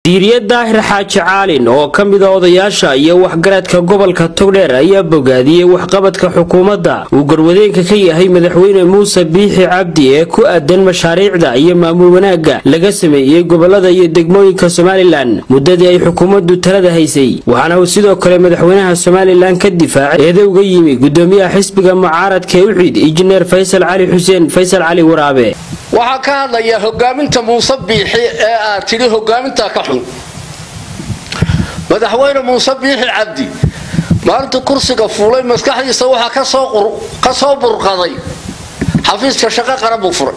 diiriye daahir xaaji caalin oo ka mid a odayaasha iyo waxgaradka gobolka togdheer ayaa bogaadiyey waxqabadka xukuumadda uu garwadeenka ka yahay madaxweyne muuse biixi cabdi ee ku aadan mashaariicda iyo maamul wanaagga laga sameeyey gobolada iyo degmooyinka somalilan muddadii ay xukuumaddu talada haysay waxaana uu sidoo kale madaxweynaha somalilan ka difaacay eedowga yimi gudoomiyaha xisbiga mucaaradka ee uxid injineer faysal cali xuseen faysal cali waraabe waxaa ka hadlayaa hogaaminta muuse biixi ee aad tidhi hogaamintaa ka xun madaxweyne muuse biixi cabdi maalintuu kursiga fuulay maskaxdiisa waxaa ka soo burqaday xafiiska shaqo qaran buu furay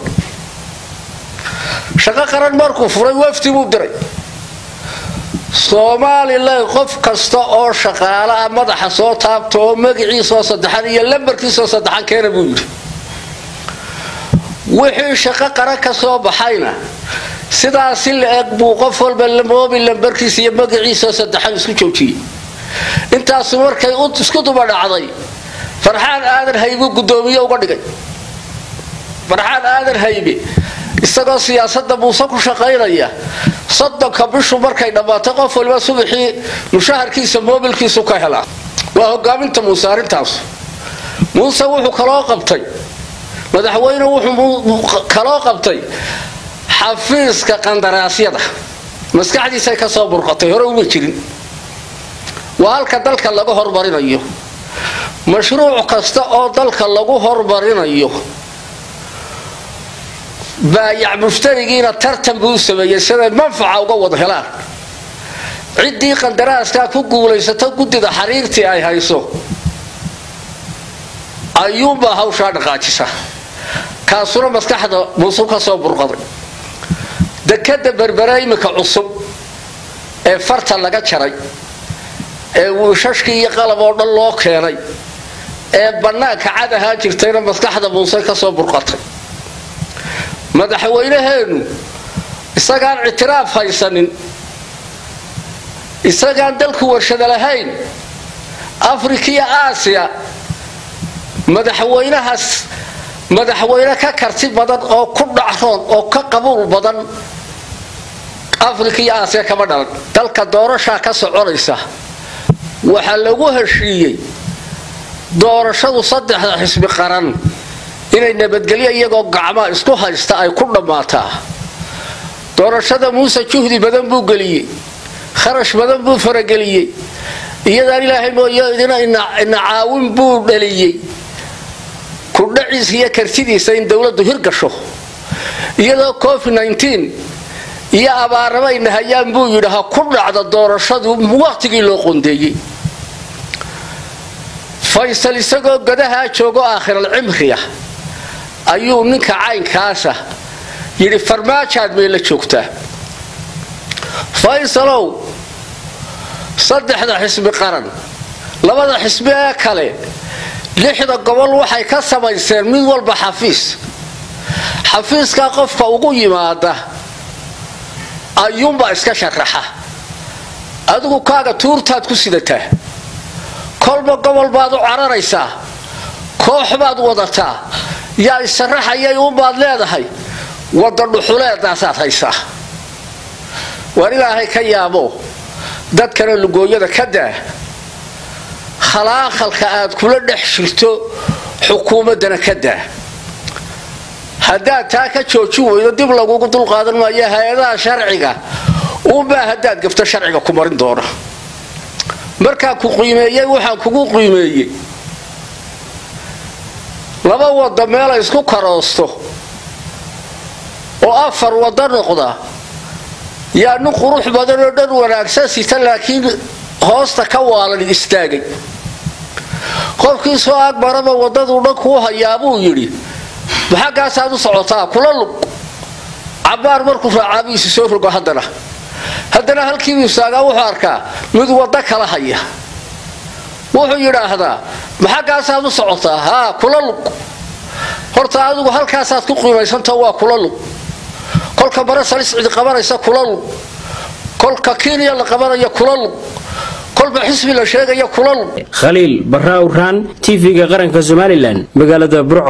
shaqo qaran markuu furay wafdi buu diray somalilan qof kasta oo shaqaale ah madaxa soo taabta oo magaciisoo saddexan iyo lambarkiisoo saddexan keena buu yidhi wixii shaqo qaran ka soo baxayna sidaasi la eg buu qof walba moobi lambarkiisa iyo magaciisao saddexan isku joojiyey intaasu markay isku duba dhacday farxaan aadan haybu gudoomiye uga dhigay farxaan aadan haybe isagoo siyaasada muuse ku shaqaynaya soddonka bishu markay dhammaatay qof waliba subaxii mushaharkiisa moobilkiisu ka helaa waa hogaaminta muuse arrintaas muuse wuxuu kaloo qabtay madaxweyne wuxuu kaloo qabtay xafiiska qandaraasyada maskaxdiisay ka soo burqatay hore uma jirin waa halka dalka laga hormarinayo mashruuc kasta oo dalka lagu hormarinayo baayac mushtarigiina tartan buu u sameeyey siday manfaca uga wada helaan ciddii qandaraaskaa ku guulaysato guddida xariirtii ay hayso ayuunbaa hawshaa dhaqaajisa kaasuna maskaxda muuse ka soo burqaday dekada berbere imika cusub ee farta laga jaray ee wiishashkii iyo qalab oo dhan loo keenay ee bannaanka cad ahaa jirtayna maskaxda muuse ka soo burqatay madaxweynaheenu isagaan ictiraaf haysanin isagaan dalku warshada lahayn afrika iyo aasiya madaxweynahaas madaxweyne ka karti badan oo ku dhacroon oo ka qabuul badan afrika iyo aasiya kama dhalan dalka doorashaa ka soconaysa waxaa lagu heshiiyey doorashadu saddexda xisbi qaran inay nabadgelyo iyagoo gacmaa isku haysta ay ku dhammaataa doorashada muuse juhdi badan buu geliyey kharash badan buu farageliyey iyadaan ilaahay mooyo idina ina caawin buu dhaliyey kudhaciisa iyo kartidiisa in dowladdu hirgasho iyadoo covid iyo abaaramayna hayaan buu yidhi ha ku dhacda doorashadu waqtigii loo qondeeyey faysal isagoo godahaa joogo aakhiral cimriya ayuu ninka caynkaasa yidhi farmaajaad may la joogtaa faysalow saddexda xisbi qaran labada xisbi ee kale lixda gobol waxay ka samayseen mid walba xafiis xafiiskaa qofka ugu yimaada ayuunbaa iska sharaxa adigu kaaga tuurtaad ku sidataa kolba gobol baad u cararaysaa koox baad wadataa yaa isharaxayay uunbaad leedahay wadda dhuxuleedaasaad haysaa waar ilaahay ka yaabo dadkana lugooyada ka daa khalaaqalka aad kula dhex jirto xukuumaddana ka daa haddaad taa ka joojin weydo dib lagugu dulqaadan maayo hay-adaha sharciga uunbaa haddaad gafto sharciga ku marin doona markaan ku qiimeeyey waxaan kugu qiimeeyey laba wadda meelay isku karoosto oo afar waddo noqda yaa nin qurux badan oo dhan wanaagsan sita laakiin hoosta ka waalan istaagay qofkii soo agmaraba waddaduu dhan kuu hayaa buu yidhi maxaggaasaad u socotaa kula lug cabbaar markuu raacaabihiisi soo rogo haddana haddana halkiibu istaagaa wuxuu arkaa mid waddo kala haya wuxuu yidhaahdaa maxaggaasaad u socotaa haa kula lug horta adigu halkaasaad ku qiimaysantao waa kula lug kolka bare salis cidi qabanaysa kula lug kolka kenya la qabanaya kula lug kolba xisbi la sheegaya kula lug khaliil barra awraan tv-ga qaranka somalilan magaalada burco